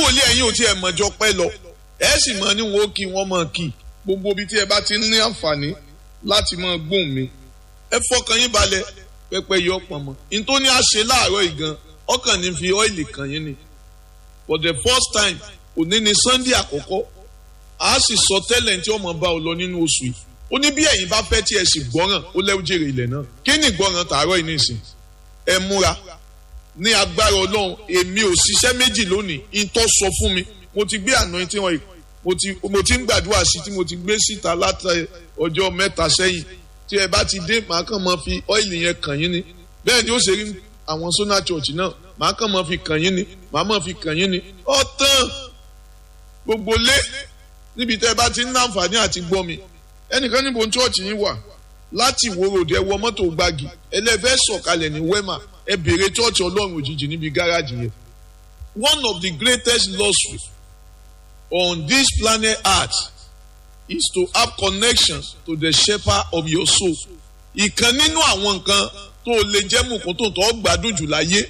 wòlíì ẹ̀yin ò tiẹ̀ mọ̀jọ pẹ́ lọ ẹ sì mọ ní wọn ó kí wọn mọ̀ kí gbogbo ibi tí ẹ bá ti ní àǹfààní láti mọ gbóhùn mi ẹ fọkàn yín balẹ̀ pẹpẹ yọ pọnmọ n tó ní àṣẹ láàárọ̀ ìgan ọkàn ní fi ọ́ìlì kàn yín ni for the first time òní ni sunday àkọ́kọ́ a sì sọ tẹ́lẹ̀ tí ọmọ bá ọ lọ nínú oṣù yìí ó ní bí ẹ̀yin bá fẹ́ tí ẹ sì gbọ́ràn ó lẹ́wọ́ jèrè ilẹ̀ náà kí ni gbọ́ràn tààrọ̀ yìí nìsín ẹ múra ní agbára ọlọ́run èmi ò ṣiṣẹ́ méjì lónìí ìtọ́ sọ fún mi mo ti gbé àná tí wọ́n mo ti mo ti ń gbàdúrà sí tí mo ti gbé síta láti ọjọ́ mẹ́ta sẹ́yìn tí ẹ bá ti dé màá kàn máa fi ọ́ìlì yẹn kàn yín ni bẹ́ẹ̀ ni ó ṣe rí àwọn sona church náà màá kàn máa fi kàn yín ni màá máa fi kàn yín ni ọ̀tàn gbogbo lé níbi tẹ́ ẹ bá ti ń láǹfààní àti gbọ́ mi ẹnìkan níbo ní church yín wà láti ìwòròdì ẹ wọ mọ́tò gbági ẹlẹ́fẹ́ sọ̀kalẹ̀ ní wema ẹ bèrè church ọlọ́run òjijì níbi gáràjì yẹn one of the greatest losses on this planet earth is to have connection to the shepherd of your soul. ìkan nínú àwọn nǹkan tó lè jẹ́ mùkún tó tọ́ gbádùn jù láyé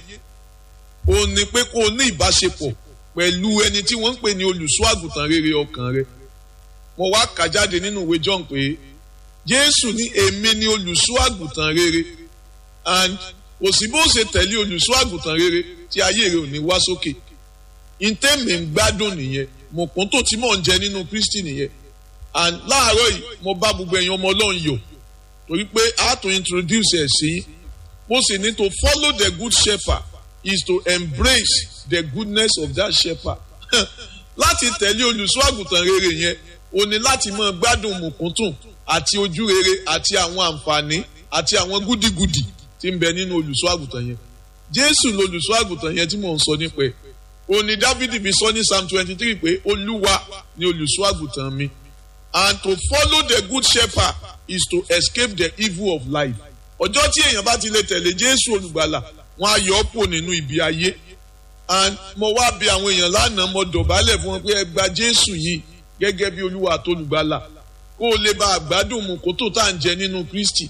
ó ní pé kó o ní ìbáṣepọ̀ pẹ̀lú ẹni tí wọ́n ń pè ní olùṣọ́ àgùntàn rere ọkàn rẹ. mo wá kà jáde nínú ìwé John pé Jésù ní èmi ni olùṣọ́ àgùntàn rere and kò sí bó ṣe tẹ̀lé olùṣọ́ àgùntàn rere tí ayé rẹ ò ní wá sókè. ìtẹ́mi ń gbádùn nìyẹn mùkún tó ti mọ̀ ń jẹ nínú Kristi nìyẹn and láàárọ̀ yìí mo bá gbogbo ẹ̀yin ọmọ ọlọ́run yọ̀ torí pé I have to introduce ẹ̀ sí mo sì ní to follow the good shepherd is to embrace the goodness of that shepherd láti tẹ̀lé olùṣọ́ àgùntàn rere yẹn o ní láti máa gbádùn mùkúntùn àti ojú rere àti àwọn àǹfààní àti àwọn gúdígudì tí ń bẹ nínú olùṣọ́ àgùntàn yẹn Jésù lolùṣọ́ àgùntàn yẹn tí mò ń sọ nípa ẹ̀ o ní Dáfídì fi sọ ní Psalm twenty three pé Olúwa ni olùṣọ́ àgùntàn mi and to follow the good shepherd is to escape the evil of life. ọjọ́ tí èèyàn bá ti lè tẹ̀lé jésù olùgbàlà wọn á yọ ọ́ pò nínú ibi ayé and mo wá bi àwọn èèyàn lánàá mo dọ̀bálẹ̀ fún wọn pé ẹ gba jésù yìí gẹ́gẹ́ bí olúwa àtolùgbàlà kó o lè ba àgbádùn mu kó tó tá à ń jẹ nínú kristi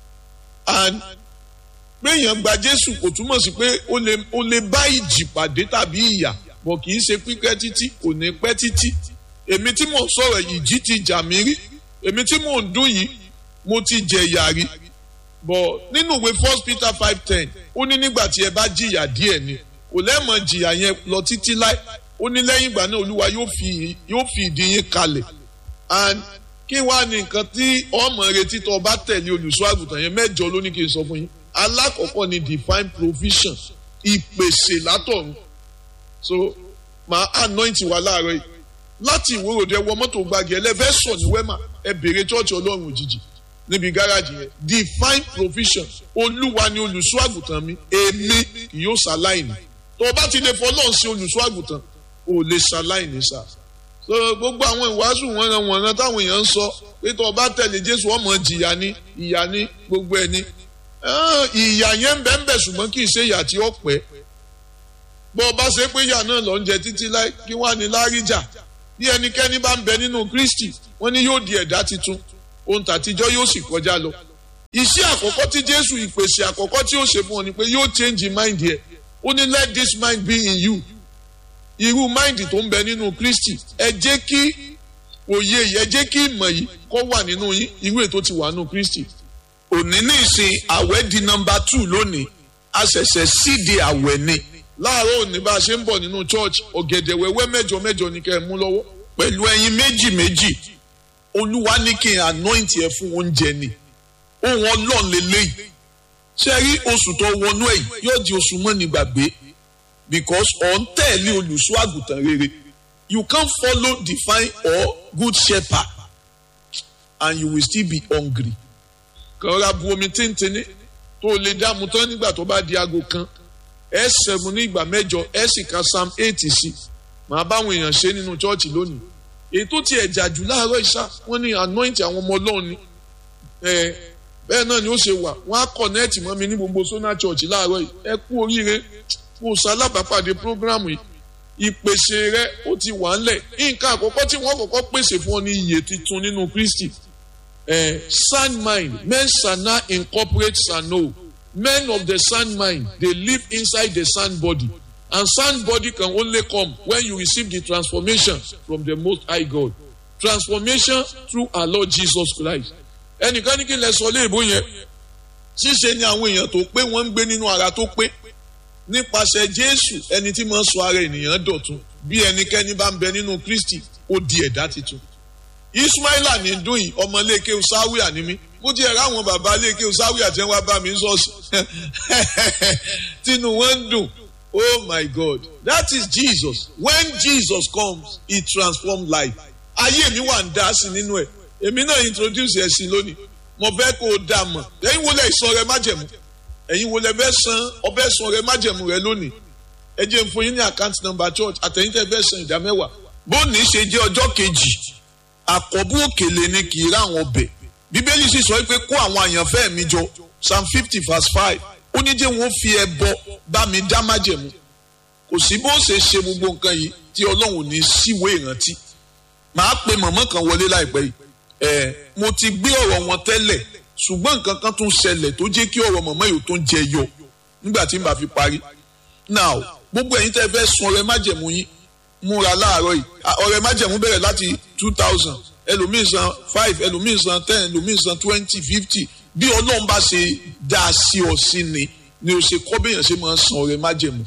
and pé èèyàn gba jésù kò túmọ̀ sí pé o lè bá ìjì pàdé tàbí ìyà bọ̀ kì í ṣe pípẹ́ títí kò ní pẹ́ títí èmi tí mò ń sọ̀rọ̀ yìí jí ti jà mí rí èmi tí mò ń dún yìí mo ti jẹ ìyà rí bọ̀ nínú ìwé first peter five ten ó ní nígbà tí ẹ bá jìyà díẹ̀ ni kò lẹ́mọ̀ jìyà yẹn lọ títí láì ó ní lẹ́yìn ìgbà náà olúwa yóò fi yóò fi ìdí yín kalẹ̀ and kí wàá ní nǹkan tí ọmọ retí tó o bá tẹ̀lé olùṣọ́ àgùntàn yẹn mẹ́jọ ló ní kí n sọ fún yín alákọ̀ọ́kọ́ ni divine provision ìpèsè látọ̀run so màá anoint wa láàárọ̀ yìí láti ìwòròdé wọ mọ́tò gbági ẹlẹ́fẹ́ sọ ní wẹ́mà ẹ bèrè chọ́ọ̀chì ọlọ́run òjijì níbi gáràjì yẹn divine provision olúwa ni olùṣọ́ àgùntàn mi èmi kì yóò ṣaláìní tó o bá ti lè fọlọ́run sí olùṣọ́ àgùntàn o lè ṣaláìní sá so gbogbo àwọn ìwàásù wọ̀nran wọ̀nran táwọn èèyàn ń sọ pé tó o bá tẹ̀lé jésù ọmọ jìyà ni ìyà ni gbogbo ẹni ìyà yẹn ń bẹ ń bẹ ṣùgbọ́n kì í ṣe ìyà tí ó pẹ́ bó o bá ṣe pé ìyà náà lọ ń jẹ títí láì kí wọ́n á ní láríjà bí ẹnikẹ́ni bá ń bẹ nínú kristi wọ́n ní yóò di ẹ̀dá titun ohun tàtijọ́ yóò sì kọjá lọ. iṣẹ́ àkọ́kọ́ tí jésù ìpèsè àkọ́kọ́ tí ó ṣe fún ọ ni pé yóò change mind yẹ ó ní let this mind be in you irú mind tó ń bẹ nínú kristi ẹ jẹ́ kí òye yìí ẹ jẹ́ kí ìmọ̀ yìí kó wà nínú yín irú ètò ti wà nínú kristi. òní ní ìsìn àwẹ̀ di nọmba two lónìí a ṣẹ̀ṣẹ̀ síde àwẹ̀ ni láàárọ̀ òní bá a ṣe ń bọ̀ nínú church ọ̀gẹ̀dẹ̀ wẹ́wẹ́ mẹ́jọ mẹ́jọ ni kẹ́ ẹ mú lọ́wọ́ pẹ̀lú ẹyin méjì méjì olúwa ní kí n anoint ẹ fún oúnjẹ ni ohun ọlọ́run lélẹ́yìí ṣe rí oṣù tó wọnú ẹ̀ yóò di oṣù mọ́ni gbàgbé because ọ̀ ń tẹ̀lé olùṣọ́ àgùntàn rere you can follow divine or good shepherd and you will still be hungry kàn ra bu omi tíntìní tó o lè dààmú tán nígbà tó bá di aago kan ẹ sẹ̀mú ní ìgbà mẹ́jọ ẹ sì ka psalm eight sí màá báwọn èèyàn ṣe nínú chọ́ọ̀chì lónìí èyí tó ti ẹ̀jà jù láàárọ̀ ìṣá wọ́n ní anoint àwọn ọmọ ọlọ́run ni bẹ́ẹ̀ náà ni ó ṣe wà wọ́n á connect mọ́ mi ní gbogbo sona church láàárọ̀ yìí ẹ kú oríire kó o ṣalábàápàdé programu yìí ìpèsè rẹ ó ti wà ńlẹ̀ nǹkan àkọ́kọ́ tí wọ́n kọ́kọ́ pèsè fún ọ ní iyè tuntun nínú Kristi sound mind men shall not incorporate sano men of the sound mind they live inside the sound body and sound body can only come when you receive the transformation from the most high God transformation through our Lord Jesus Christ ẹnìkan ní kí n lè sọ léèbó yẹn ṣíṣe ni àwọn èèyàn tó pé wọ́n ń gbé nínú ara tó pé nípasẹ̀ Jésù ẹni tí máa ń sọ ara ènìyàn dọ̀tun bí ẹnikẹ́ni bá ń bẹ nínú Kristi ó di ẹ̀dá tuntun Ismaila ní dùn yìí ọmọ iléeké sáwíà ni mí mo ti ẹ̀rọ àwọn bàbá iléeké sáwíà tí wọ́n bá mi sọ̀sì tínú wọn ń dùn oh my God that is Jesus when Jesus comes he transforms life ayé mi wà ń dá sí nínú ẹ̀ èmi náà introduce ẹ̀ sí lónìí mo fẹ́ kó o dà mọ̀ ẹ̀yin wo lẹ̀ sọ rẹ májẹ̀mú ẹ̀yin wo lẹ̀ fẹ́ san ọbẹ̀ sọ rẹ májẹ̀mú rẹ lónìí ẹ jẹ́ n fún yín ní account number church àtẹ̀yìn tẹ́ fẹ́ san ìdá mẹ́wàá bóòní ṣe jẹ́ ọjọ́ kejì àkọ́bù òkèlè ni kì í rá àwọn ọbẹ̀ bíbélì sì sọ pé kó àwọn àyànfẹ́ mi jọ psalm fifty verse five ó ní jẹ́ wọn fi ẹbọ bá mi dá májẹ̀mú kò sí bó ṣe ṣe gbogbo nǹkan yìí tí ọlọ́run ò ní síwèé ìrántí màá pe mọ̀mọ́ kan wọlé láìpẹ́ yìí ẹ mo ti gbé ọ̀rọ̀ wọn tẹ́lẹ̀ ṣùgbọ́n nǹkan kan tún ṣẹlẹ̀ tó jẹ́ kí ọ̀rọ̀ mọ̀mọ́ yìí tó ń jẹ yọ nígbà tí n bá fi parí now gbogbo ẹ̀yin tẹ́ fẹ́ sun ọrẹ májẹ̀mú yín múra láàárọ̀ yìí ọrẹ májẹ̀mú bẹ̀rẹ̀ láti two thousand ẹlòmíín san five ẹlòmíín san ten ẹlòmíín san twenty fifty bí ọlọ́run bá ṣe dá a sí ọ sí ni ni o ṣe kọ́ béèyàn ṣe máa san ọrẹ májẹ̀mú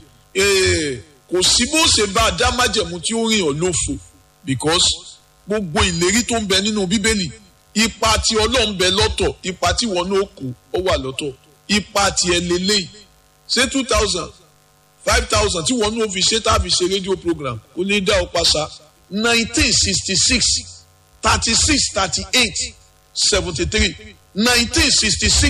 kò sí bó ṣe bá a dá májẹ̀mú tí ó rìn ọ́ lófo because gbogbo ìlérí tó ń bẹ nínú bíbélì ipa tí ọlọ́run bẹ lọ́tọ̀ ipa tí wọn náà kó ó wà lọ́tọ̀ ipa tí ẹ lélẹ́yìn ṣé two thousand five thousand tí wọn náà fi ṣe tá a fi ṣe rédíò program kò ní dá ọ pàṣà nineteen sixty six thirty six thirty eight seventy three nineteen sixty six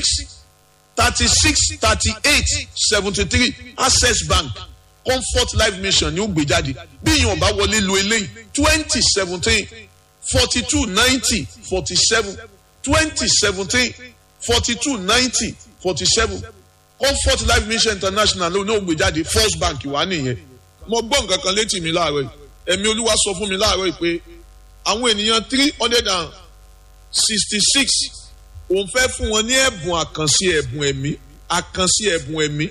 thirty six thirty eight seventy three access bank comfort life mission ni ó gbé jáde bí èèyàn bá wọlé lo eléyìí twenty seventeen forty two ninety forty seven twenty seventeen forty two ninety forty seven comfort life mission international ló ní ó gbé jáde first bank wà nìyẹn mo gbọ́ nǹkan kan létí mi láàárọ̀ yìí ẹ̀mí olúwa sọ fún mi láàárọ̀ yìí pé àwọn ènìyàn three hundred and sixty six òun fẹ́ fún wọn ní ẹ̀bùn àkànṣe ẹ̀bùn ẹ̀mí àkànṣe ẹ̀bùn ẹ̀mí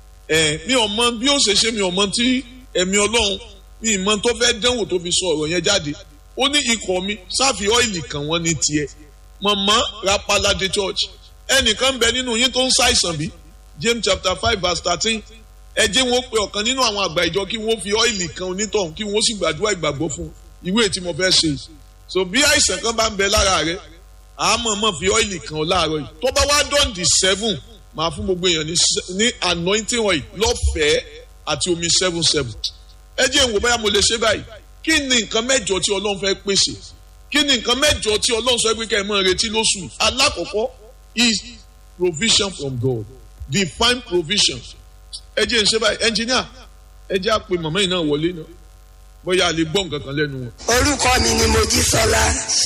ẹ̀ mi ò mọ bí ó ṣe ṣe mi ò mọ tí ẹ̀mí ọlọ́run mi ìmọ̀ tó fẹ́ dánwò tó fi sọ ọ̀rọ̀ yẹn jáde ó ní ikọ̀ mi sáfì ọ́ìlì kan wọ́n ní tiẹ̀ mọ̀mọ́ rapalade church ẹnìkan bẹ nínú yín tó ń ṣàìsàn bí James chapter five verse thirteen ẹ jẹ́ wọn pe ọ̀kan nínú àwọn àgbà ìjọ kí wọ́n fi ọ́ìlì kan onítọ̀hún kí wọ́n sì gbàdúrà ìgbàgbọ́ fún ìwé tí mo fẹ́ ṣe so bí àìsàn kan bá ń bẹ lára rẹ àmọ́ mọ̀ fi ọ́ìlì kan láàárọ̀ yìí tó bá wá dán di seven máa fún gbogbo èèyàn ní anointing oil lọ́fẹ̀ẹ́ àti omi seven seven ẹ jẹ́ ìwò báyà mo lè ṣe báyìí kí ni nǹkan mẹ́jọ tí ọlọ́run fẹ́ pèsè kí ni nǹkan mẹ́jọ tí ọlọ́run sọ pé kẹ́ ẹ máa retí lóṣù alákọ̀ọ́kọ́ is provision from God divine provision ẹ jẹ́ ìṣe báyìí engineer ẹ jẹ́ àpè màmá yìí náà wọlé náà bóyá a lè gbọ́ nǹkan kan lẹ́nu wọn. orúkọ mi ni mojísọlá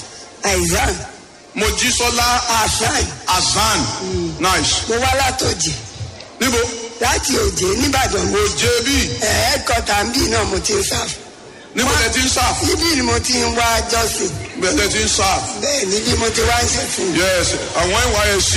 aizan mojísọ́lá hasan hasan nice. mo wá látòjì níbo láti òjé nìbàdàn mo òjé bí ẹ̀ẹ́dkọ́tà ń bì náà mo ti ń sáf níbo lẹ ti ń sáf níbí ni mo ti ń wá jọ́sìn bẹ́ẹ̀ lẹ ti ń sáf bẹ́ẹ̀ níbí mo ti wá ń ṣẹ̀sìn. yes àwọn nysc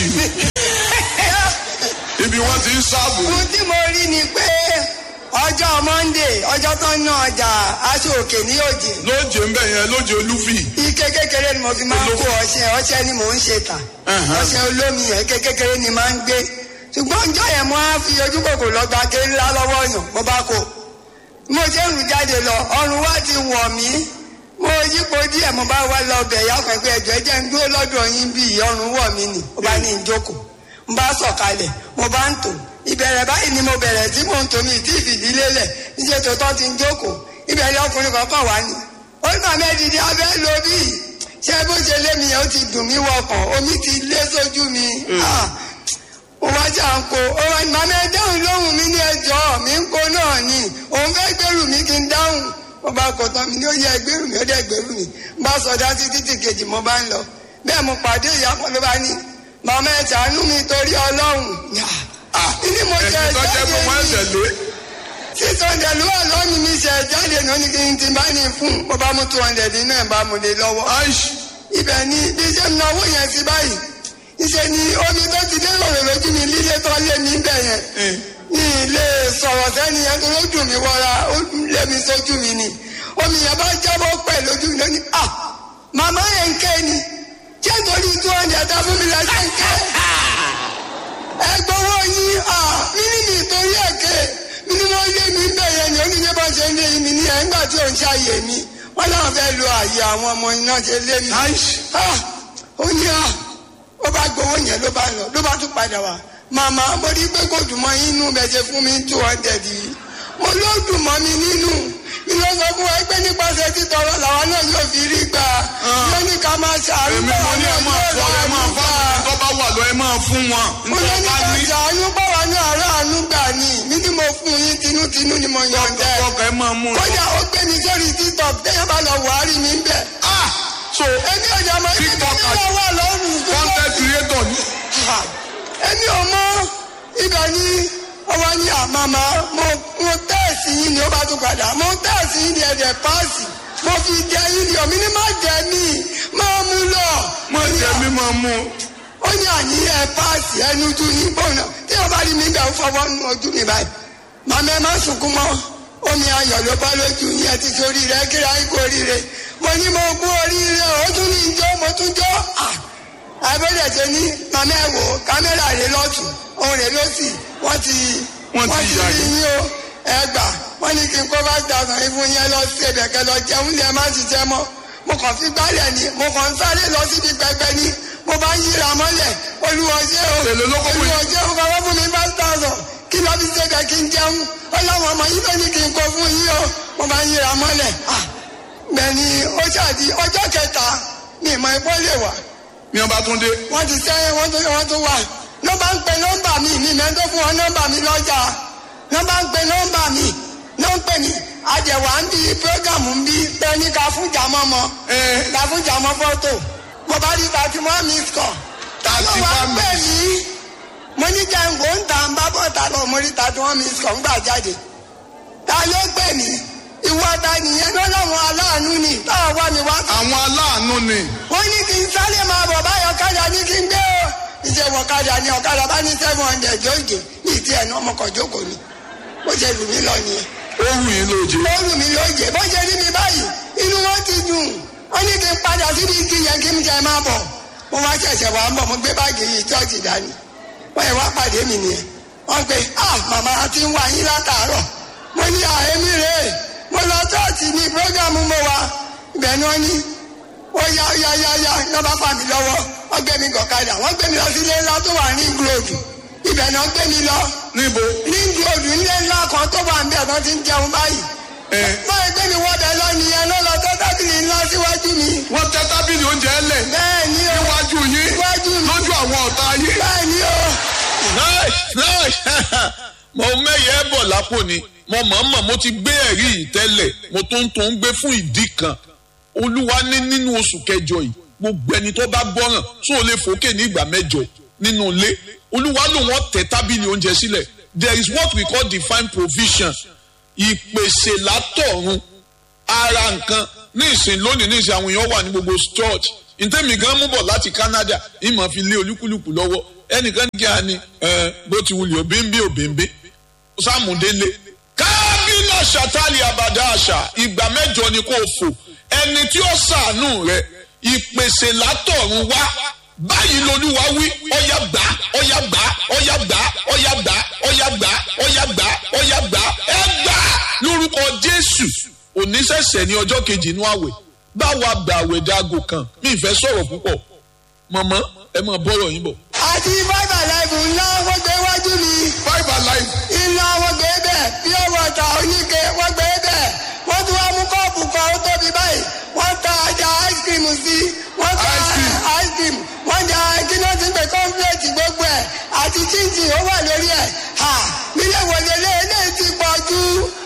ibi wọn ti ń sáàbù ohun tí mo rí ni pé ọjọ́ monday ọjọ́ tó ń ná ọjà aṣọ òkè ní òjè lóje ń bẹ yẹn lóje olúfì ike kékeré ni mo fi máa ń kó ọṣẹ ọṣẹ ni mò ń ṣe tà Uh-huh. ọṣẹ olómi yẹn ike kékeré ni máa ń gbé ṣùgbọ́n ọjọ́ yẹn mo á fi ojú kòkò lọ gba ké ńlá lọ́wọ́ yàn mo bá kó mo ṣe ń rìn jáde lọ ọrùn wa ti wọ̀ mí mo yípo díẹ̀ mo bá wá lọ bẹ̀ yá pẹ̀pẹ́ ẹ̀jọ̀ ẹ jẹ́ ń dúró lọ́dọ̀ yín bí ọrùn wọ̀ mí nì mo bá ní ìjókòó mo bá sọ̀kalẹ̀ mo bá ń tò ìbẹ̀rẹ̀ báyìí ni mo bẹ̀rẹ̀ tí mò ń tò mí tí ìfìdí lélẹ̀ níṣẹ́ tó tọ́ ti ń jókòó ìbẹ̀rẹ̀ ọkùnrin kankan wá ní. ó ní màmá ẹ̀dìdì abẹ́ lo bí ṣé bó ṣe lé mi yẹn ó ti dùn mí wọkàn omi ti lé sójú mi. Ah, mo wá jà ń kó ó wá ní màmá ẹ dáhùn lóhùn mi ní ẹjọ́ mi ń kó náà ni òun fẹ́ gbèrú mi kí n dáhùn mo bá kọ tán mi ní ó yẹ gbèrú mi ó dẹ̀ gbèrú mi mo bá sọdá sí títì kejì mo bá ń lọ bẹ́ẹ̀ mo pàdé ìyá kan ló bá ní màmá ẹ ṣàánú mi torí ọlọ́run ní mo jẹ ẹni tó jẹ́ pé wọ́n jáde ẹsẹ̀ ní lé six hundred ló wà lọ́ọ̀nù mi ṣe jáde náà ní kí n ti bá ní fún mo bá mú two hundred nínú ẹ̀ bá mu lé lọ́wọ́ aish ibẹ̀ ni bí ṣe ń náwó yẹn sí báyìí ìṣe ni omi tó ti dé lòrò lójú mi líle tó lé mi bẹ̀ yẹn ní ilé sọ̀rọ̀ sẹ́ni yẹn tó lójú mi wọra ó lé mi sójú mi ni omi yẹn bá jábọ́ pẹ̀ lójú mi lónìí à màmá yẹn ń ké ni jẹ́ nítorí two hundred tá fún mi lẹ́sẹ̀ ń ké ẹgbọ́wọ́ yín à mí ní mi torí ẹ̀kẹ́ mi ní wọ́n lé mi bẹ́ẹ̀ yẹn ni oníyẹ bá ṣe ń lé mi ní ẹ̀ ńgbà tí ò ń ṣàyè mi wọ́n náà fẹ́ lo àyè àwọn ọmọ iná ṣe lé mi. Ah, ó ní à ó bá gbowó yẹn ló bá lọ ló bá tún padà wá màmá mo rí pé kò dùn mọ́ inú bẹ́ẹ̀ fún mi two hundred yìí mo ló dùn mọ́ mi nínú mi ló sọ fún wa pé nípasẹ̀ títọrọ làwa náà yóò fi rí gbà ló ní ká máa ṣàánú èmi mo ní ẹ máa fọ ẹ máa fọ àwọn tó bá wà lọ ẹ máa fún wọn mo ló nítorí ní bá ká ní ṣàánú báwa náà aráàánú gbà ní mi ni mo fún yín tinútinú ni mo yọ̀ǹda ẹ̀ ọkọ ẹ máa mú un. kódà ó gbé mi sórí tiktok téèyàn bá lọ wàhálì mi ń bẹ̀ ah so èmi ò jẹ́ mọ́ ibi tí TikTok mi wà lọ́rùn content creator ni. èmi ò mọ ibẹ̀ ni ọwọ́ ní àmàmà mo mo tẹ́ẹ̀sì yín ni ó bá tún padà mo tẹ́ẹ̀sì yín ni ẹ̀dẹ̀ páàsì mo fi jẹ yín ni omi ní má jẹ mí máa mú lọ. mo jẹ mi máa mú un. ó ní àní ẹ páàsì ẹnu tún ní bọ́ọ̀nà tí wọ́n bá rí mi bẹ̀ ń fọwọ́ nu ojú mi báyìí. màmá ẹ má sunkún mọ́ omi ayọ̀ ló bá lójú yín ẹ ti sórí rẹ kíra ikú oríire mo ní mo kú oríire ó tún ní ìjọ mo tún jọ abẹ́rẹ́ ṣe ní màmá ẹ wò kámẹ́rà rẹ lọ́tún òun rẹ lọ́sì wọ́n ti Wọ́n ti yà rí yín. yín o ẹ gbà wọ́n ní kí n kó five thousand yín fún yín lọ sí ẹ̀bẹ̀kẹ́ lọ jẹun ní ẹ má ṣiṣẹ́ mọ́ mo kàn fi gbálẹ̀ ni mo kàn ń sáré lọ síbi pẹpẹ ni mo bá ń yíra mọ́lẹ̀ olùwọ́ṣẹ́ o Èlò ló kó fún yín? olùwọ́ṣẹ́ o kọ́kọ́ fún mi five thousand kí lọ́ fi ṣe bẹ̀ kí n jẹun ọlọ́wọ́n ọmọ yìí ló ní kí n kó fún yín o mo bá ń yíra mọ́lẹ̀ ah bẹ́ẹ̀ni ó ṣàdí ọjọ́ kẹta ni ìmọ̀ ẹ̀kọ́ lè wà ní ọba tún dé. wọ́n ti sẹ́yìn wọ́n tún wọ́n tún wà nọ́mbà ń pe nọ́mbà mi mi mẹ́tọ́ fún wọn nọ́mbà mi lọ́jà nọ́mbà ń pe nọ́mbà mi ló ń pè mí àjẹwà ń bí prógámù ń bí tẹ́ni ká fún jàmọ́ mọ́ ẹ ká fún jàmọ́ fọ́tò mo bá rí thirty one miss call ta ló Thirty wá one pè miss. mí mo ní jẹ́ǹgò ń tà ń bá bọ́ta lọ mo rí thirty one miss call ń gbà jáde ta ló pè mí ìwọ ta nìyẹn lọ́lọ́run aláàánú ni táwọn wá mi wá àwọn aláàánú ni. wọ́n ní kí n sáré máa bọ̀ báyọ̀ ọ̀kadà ní kí n gbé o. iṣẹ́ wọ ọ̀kadà ní ọ̀kadà bá ní seven hundred jóòjì ní ìdí ẹ̀ náà ọmọkàn jókòó ni bó ṣe lù mí lọ nìyẹn. ó wù yín lóje. ó lù mí lóye bó ṣe rí mi báyìí inú wọn ti dùn wọ́n ní kí n padà síbi igi yẹn kí n jẹ máa bọ̀ mo wá ṣẹ̀ṣẹ̀ wá ń bọ̀ mo gbé báàgì yìí chọ́ọ̀chì dání wọ́n yẹ wá pàdé mi nìyẹn wọ́n pe ah màmá ti ń wá yín látàárọ̀ mo ní àhémí rèé mo lọ chọ́ọ̀chì ní prógámù mo wá ibẹ̀ ni wọ́n ní ó yá yá yá yá ní ọba fà mí lọ́wọ́ wọ́n gbé mi gọ̀kadà wọ́n gbé mi lọ sí ilé ńlá tó wà ní gúlòdù ibẹ̀ ni wọ́n gbé mi lọ níbo. ní gúlòdù ilé ńlá kan tó wà ń bẹ̀ tó ti ń jẹun báyìí ẹ báyìí gbé mi wọ́bẹ̀ lọ nìyẹn ló lọ tó tábìlì ńlá síwájú mi wọ́n tẹ tábìlì oúnjẹ lẹ̀ bẹ́ẹ̀ ni o níwájú yín Níwájú mi. lójú àwọn ọ̀tá yín. bẹ́ẹ̀ ni o nice nice mo mẹ́yẹ bọ̀ lápò ni mo mọ̀ọ́mọ̀ mo ti gbé ẹ̀rí yìí tẹ́lẹ̀ mo tó ń tó ń gbé fún ìdí kan olúwa ní nínú oṣù kẹjọ yìí gbogbo ẹni tó bá gbọ́ràn tó o lè fòkè ní ìgbà mẹ́jọ nínú ilé olúwa ló wọ́n tẹ tábìlì oúnjẹ sílẹ̀ there is what we call divine provision ìpèsè látọ̀run ara nǹkan ní ìsìn lónìí ní ìsìn àwọn èèyàn wà ní gbogbo church ntẹ́mi gan mú bọ̀ láti Canada ìmọ̀ fi lé olúkúlùkù lọ́wọ́ ẹnìkan kí a ní ẹ bó ti wulẹ̀ òbíńbí òbíńbí sàmúdélé kábínà ṣàtàlì àbàdà àṣà ìgbà mẹ́jọ ni kò fò ẹni tí ó ṣàánú rẹ ìpèsè látọ̀run wá báyìí lolúwa wí ọyá gbà ọyá gbà ọyá gbà ọyá gbà ọyá gbà ọyá gbà ọyá gbà ẹ gbà lórúkọ Jésù oníṣẹ̀ṣẹ̀ ní ọjọ́ kejì inú àwẹ̀ báwa gbà àwẹ̀ dáago kan mi ìfẹ́ sọ̀rọ̀ púpọ̀ mọ̀mọ́ ẹ mọ̀ bọ́rọ̀ yín bọ̀. àti bábà láìpù ńlá wọ́n gbé wájú mi five alive. iná wọ́n gbé bẹ́ẹ̀ pure water oníke wọ́n gbé bẹ́ẹ̀ wọ́n tún wá mú kọ́ọ̀pù kan ó tóbi báyìí wọ́n ta ajá ice cream sí wọ́n ta Ice cream. ice cream wọ́n ja kíná ti ń pè kọ́ńpléètì gbogbo ẹ̀ àti chinchin ó wà lórí ẹ̀ ha mílẹ̀ wọlé lé eléyìí ti pọ̀ jù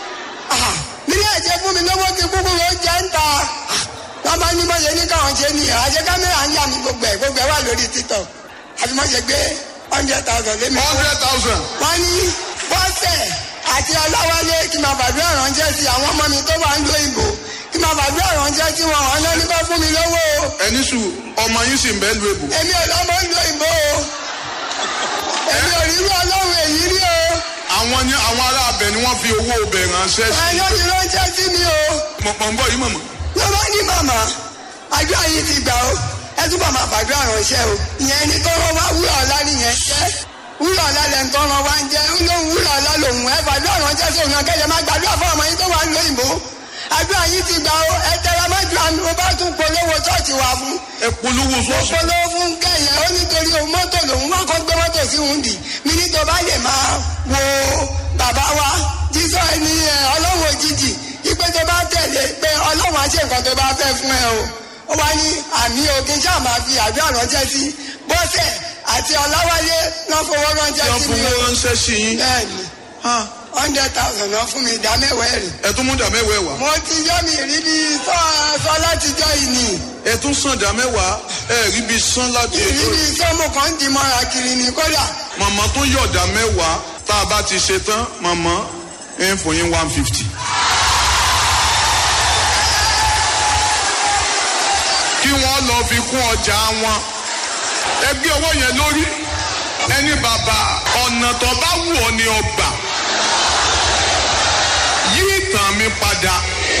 ha mílẹ̀ ẹ̀jẹ̀ fún mi lówó ti kúkú ló jẹ́ ń ta wọ́n bá ní mọ̀yẹ́ ní káwọn ṣe ní àṣẹ kámẹ́rà ń yà mí gbogbo ẹ̀ gbogbo ẹ̀ wà lórí tiktok àti mọ̀yẹ́ gbé hundred thousand lé mi fún hundred thousand. wọ́n ní bọ́sẹ̀ àti ọláwálé kí n máa bàdúrà ránṣẹ́ sí àwọn ọmọ mi tó wà ń lo ìbò kí n máa bàdúrà ránṣẹ́ sí wọn àwọn náà ní kó fún mi lówó o ẹni sùn ọmọ yín sì ń bẹ́ẹ̀ lu èbò. èmi ò lọ́mọ ń lo ìbò o èmi ò rí irú ọlọ́run èyí rí o àwọn ní àwọn ará abẹ ni wọ́n fi owó ọbẹ̀ ránṣẹ́ sí. ẹ̀yọ́ ti ránṣẹ́ sí mi o mọ̀ mọ̀ ń bọ̀ yìí mọ̀mọ́. ló bá ní màmá àdúrà yìí ti gbà ó ẹ túbọ̀ máa fàdúrà ránṣẹ́ o ìyẹn ni tọ́rọ wá wúrà ọ̀la nìyẹn jẹ́ wúrà ọ̀la lẹ̀ ń tọ́rọ wá ń jẹ́ ń lóhun wúrà ọ̀la lòun ẹ fàdúrà ránṣẹ́ sí òun akẹ́yẹ máa gbàdúrà fún ọmọ yín tó wà ń lóyìnbó àdúrà yìí ti gbà ó ẹ tẹra má ju àmì mo bá tún polówó ṣọ́ọ̀ṣì wà fún ẹ polówó sọ́ọ̀sì. polówó fún kẹyìn ó nítorí òun mọ́tò lòun wá kọ́ gbé mọ́tò sí òun dì mí ní tó bá lè máa wo bàbá wa jísọ ẹni ẹ ọlọ́run òjijì ipe tó bá tẹ̀lé pé ọlọ́run á ṣe nǹkan tó bá fẹ́ fún ẹ o ó wá ní àmì òkè ṣáà máa fi àdúrà ránṣẹ́ sí bọ́sẹ̀ àti ọláwálé náà fowó ránṣẹ́ yọ sí mi fowó o ránṣẹ́ sí yín. bẹ́ẹ̀ni Ah, hundred thousand náà fún mi ìdá mẹ́wàá ẹ̀rì ẹ tún mú dà mẹ́wàá ẹ̀ wá. mo ti yọ mi rí bí sọ sọ látijọ́ yìí nìyí. ẹ tún sàn dà mẹ́wàá ẹ rí bí sán láti ètò ìrírí rẹ̀. iṣẹ́ mo kàn ń di mọ́ra kiri ní kódà màmá tó yọ̀dà mẹ́wàá tá a bá ti ṣe tán màmá ẹ ń fún yín one fifty. kí wọ́n lọ fi kún ọjà wọn. ẹ gbé owó yẹn lórí ẹni bàbá ọ̀nà tó bá wù ọ́ ni ọgbà yí ìtàn mi padà.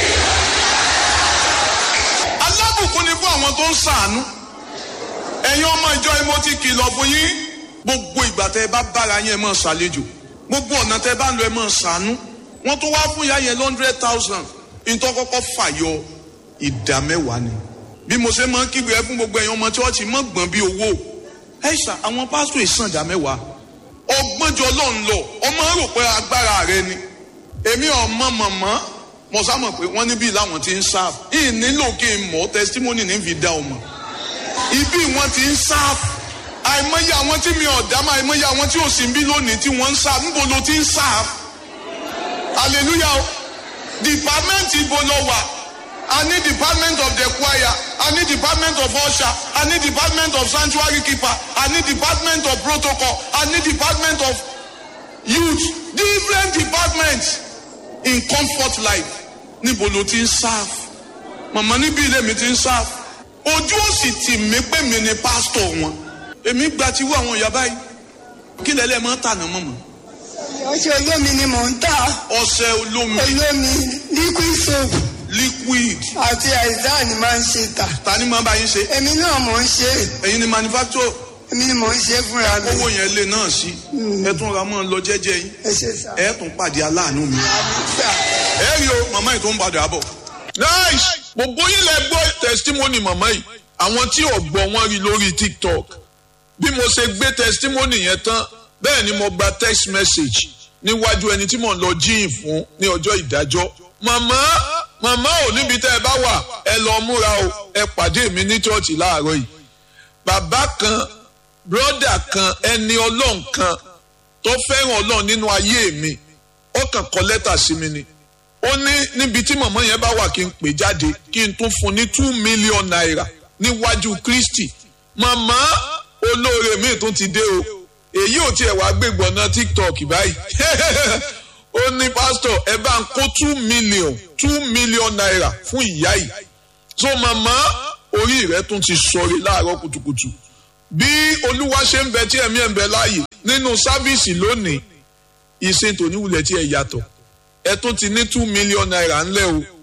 alábùkún ni fún àwọn tó ń ṣàánú ẹ̀yin ọmọ ìjọ yìí mo ti kìlọ̀ fún yín gbogbo ìgbà tẹ́ ẹ bá bára yín ẹ máa ṣàlejò gbogbo ọ̀nà tẹ́ ẹ bá ń lọ ẹ máa ṣàánú wọ́n tó wá fún ìyá yẹn hundred thousand nítorí kọ́kọ́ fàyọ ìdá mẹ́wàá ni bí mo ṣe máa ń kígbe ẹ fún gbogbo ẹ̀yin ọmọ chọ́ọ̀chì mọ́ gbọ̀n bí owó ẹ ṣà àwọn pásítọ̀ ìsàn ìdá mẹ́wàá ọgbọ́njọ lọ́n lọ ọmọ rò pé agbára rẹ ni èmi ọmọ mọ̀mọ́ mo sá mọ̀ pé wọ́n níbí làwọn ti ń sáà ìnílò kí n mọ̀ testimony ní fi dá ọmọ ibi wọn ti ń sáàfù àìmọye àwọn tí mi ọ̀dá máa àìmọye àwọn tí ò sí ń bí lónìí tí wọ́n ń sáàfù níbo ló ti ń sáàfù hallelujah o department ibo lọ wà a ní department of the choir a ní department of usher a ní department of sanctuary keeper a ní department of protocol a ní department of youth different departments in comfort life níbo ló ti ń sáàfù màmá níbí ilé mi ti ń sáàfù ojú ò sì tì mí pé mi ni pásítọ̀ wọn èmi gba ti wú àwọn ìyá báyìí kí lẹ́lẹ́ máa ń tànà mọ́mọ́ ọṣẹ olómi ni mò ń tà ọṣẹ olómi olómi liquid soap liquid àti àìsàn ni máa ń ṣe tà ta ni máa bá yín ṣe èmi náà mò ń ṣe ẹ̀yin ni manufacturer èmi ni mò ń ṣe fúnra mi owó yẹn lè náà sí ẹ tún ra mọ́ ọ lọ jẹ́jẹ́ yín ẹ ṣe sà ẹ tún pàdé aláàánú mi sà ẹ rí o màmá yìí tó ń padà bọ̀ nice gbogbo yín lẹ gbọ́ testimony màmá yìí àwọn tí ò gbọ́ wọ́n rí lórí tiktok bí mo ṣe gbé testimony yẹn tán bẹ́ẹ̀ ni mo gba text message níwájú ẹni tí mò ń lọ jíìn fún ní ọjọ́ ìdájọ́ màmá màmá ò níbi tẹ́ ẹ bá wà ẹ lọ múra o ẹ pàdé mi ní chọ́ọ̀chì láàárọ̀ yìí bàbá kan brọ́dà kan ẹni ọlọ́run kan tó fẹ́ràn ọlọ́run nínú ayé mi ó kàn kọ lẹ́tà sí mi ni ó ní níbi tí màmá yẹn bá wà kí n pè jáde kí n tún fún ní two million naira níwájú kristi màmá olóore mi tún ti dé o èyí ò tiẹ̀ wá gbégbọ́ náà tiktok báyìí ó ní pásítọ̀ ẹ bá ń kó two million two million naira fún ìyá yìí so màmá orí rẹ tún ti sọrí láàárọ̀ kùtùkùtù bí olúwa ṣe ń bẹ tí ẹ̀mí ẹ̀ ń bẹ láàyè nínú sáfíìsì lónìí ìsìn tòníwulẹ̀ tí ẹ yàtọ̀ ẹ tún ti ní two million naira ńlẹ̀ o